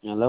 ሄሎ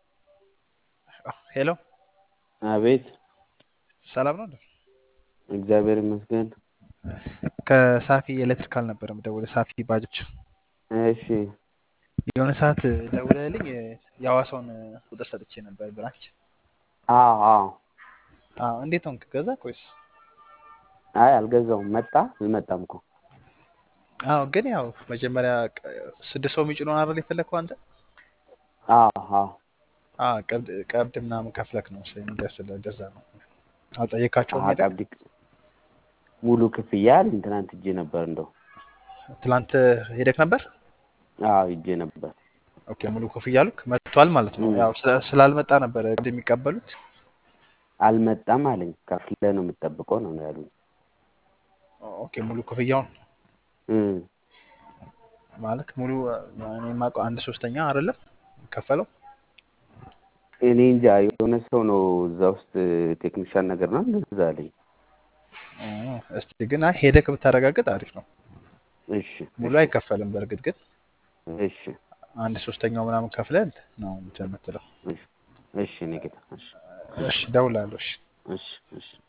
ሄሎ አቤት ሰላም ነው እንዴ? እግዚአብሔር ይመስገን ከሳፊ ኤሌክትሪካል ነበር የምደውልህ። ሳፊ ባጃጅ እሺ የሆነ ሰዓት ደውለህልኝ የሐዋሳውን ቁጥር ሰጥቼ ነበር ብራንች። አዎ አዎ አዎ እንዴት ሆንክ? ገዛ ወይስ? አይ አልገዛውም መጣ አልመጣም እኮ አዎ ግን ያው መጀመሪያ ቅ- ስድስት ሰው የሚጭነውን አይደል የፈለግከው አንተ? አዎ አዎ አዎ ቀብድ ቀብድ ምናምን ከፍለክ ነው ስለሚደርስልህ እንደዛ ነው። አልጠየካቸውም አሀ ሄደህ? ቀብድ ሙሉ ክፍያ አለኝ ትናንት ሂጄ ነበር እንደው ትላንት ሄደክ ነበር? አዎ ሂጄ ነበር ኦኬ ሙሉ ክፍያ አሉክ? መጥቷል ማለት ነው። እም። ያው ስለ- ስላልመጣ ነበር ቀብድ የሚቀበሉት። አልመጣም አለኝ ከፍለህ ነው የምትጠብቀው ነው ያሉኝ ኦኬ ሙሉ ክፍያውን እም። ማለት ሙሉ እኔ የማውቀው አንድ ሶስተኛ አይደለም ከፈለው። እኔ እንጃ የሆነ ሰው ነው እዛ ውስጥ ቴክኒሻን ነገር ነው እንደዛ አለኝ እስቲ ግን አይ ሄደህ ብታረጋግጥ አሪፍ ነው። እሺ ሙሉ እሺ አይከፈልም። በእርግጥ ግን እሺ አንድ ሶስተኛው ምናምን ከፍለን ነው እንትን የምትለው። እሺ እሺ እኔ ጌታ እሺ እሺ እደውላለሁ። እሺ እሺ እሺ